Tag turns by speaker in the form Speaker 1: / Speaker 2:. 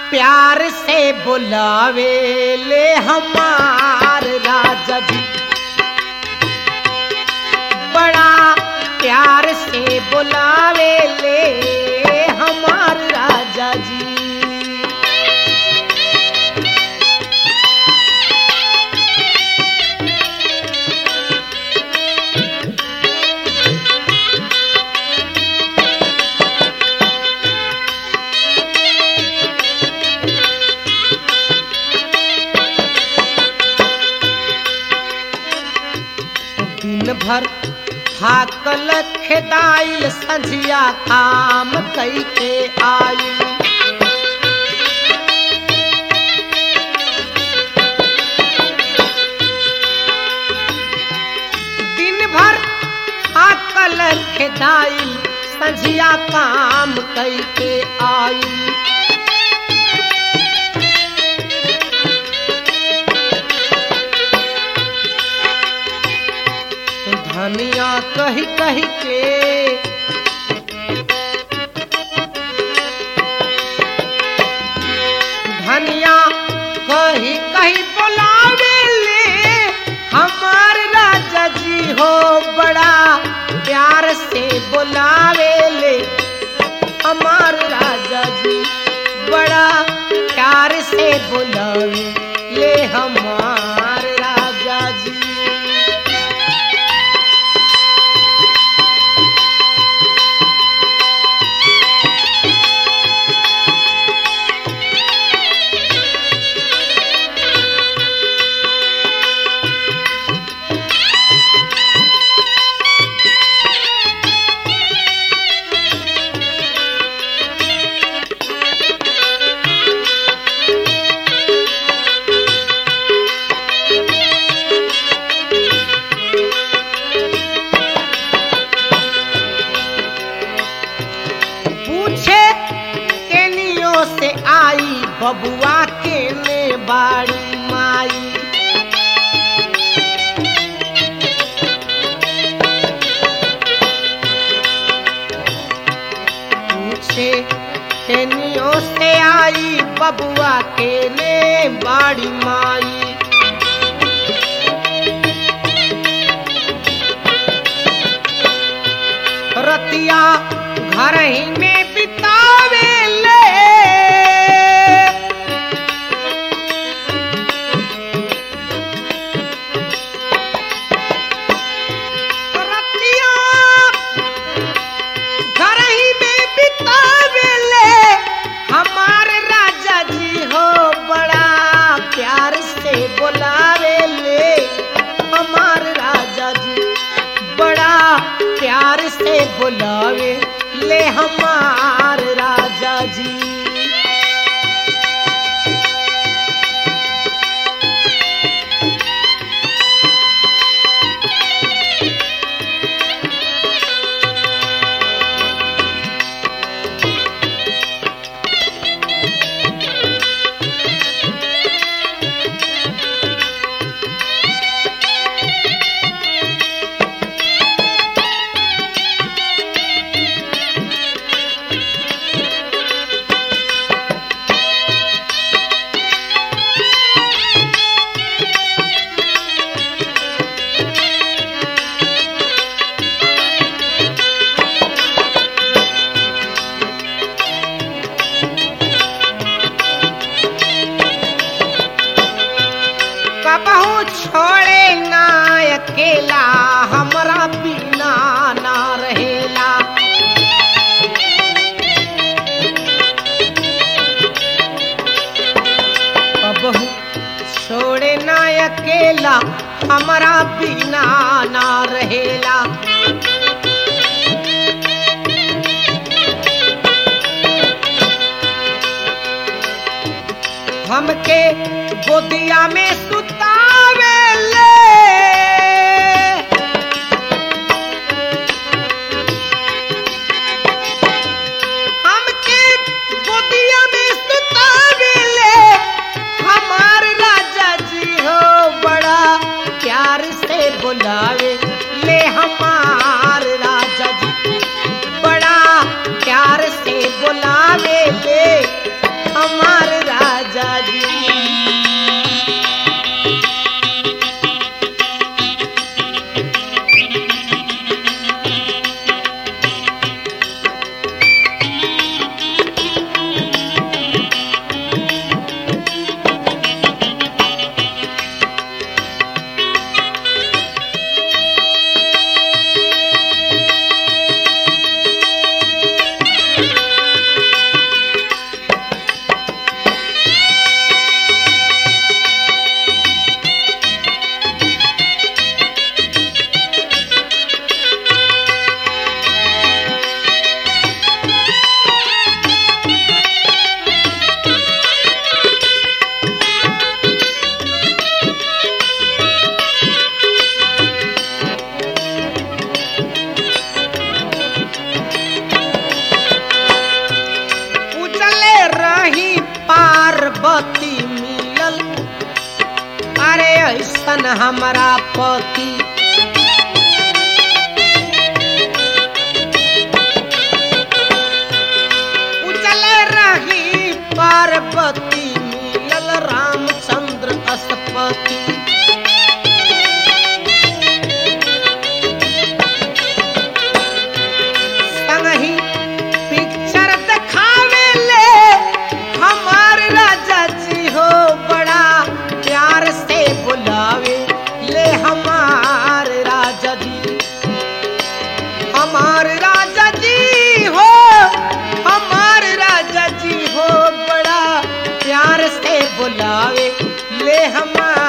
Speaker 1: प्यार से बुलावे ले हमार राजा जी बड़ा प्यार से बुलावे ले हमार राजा जी दिन भर थाकल खेदाइल संझिया काम कई के आइल दिन भर थाकल खेदाइल संझिया काम कई के आइल धनिया कही कही के धनिया कही कही बुलावे ले हमार राजा जी हो बड़ा प्यार से बुलावे ले हमार राजा जी बड़ा प्यार से बुलावे ले हमार राजा जी पूछे केनियो से आई बबुआ के ने बाड़ी माई पूछे केनियो से आई बबुआ के ने बाड़ी माई रतिया घर ही में बितावे ले रतिया घर ही में बितावे ले हमारे राजा जी हो बड़ा प्यार से बुलावे ले हमारे राजा जी बड़ा प्यार से बुलावे ले हमार राजा जी कबहू छोड़े ना अकेला हमरा बिना ना रहेला कबहू छोड़े ना अकेला हमरा बिना ना रहेला हमके गोदिया में सुतावे ले हमके गोदिया में सुतावे ले हमार राजा जी हो बड़ा प्यार से बुलावे ले हमार राजा जी बड़ा प्यार से बुलावे ले हमार पति मिलल अरे ऐसन हमारा पति उजल रही पार्वती मिलल रामचंद्र असपति संगही पिक्चर दिखावे ले हमार राजा जी हो बड़ा प्यार से बुलावे ले हमार राजा जी हमार राजा जी हो हमार राजा जी हो बड़ा प्यार से बुलावे ले हमार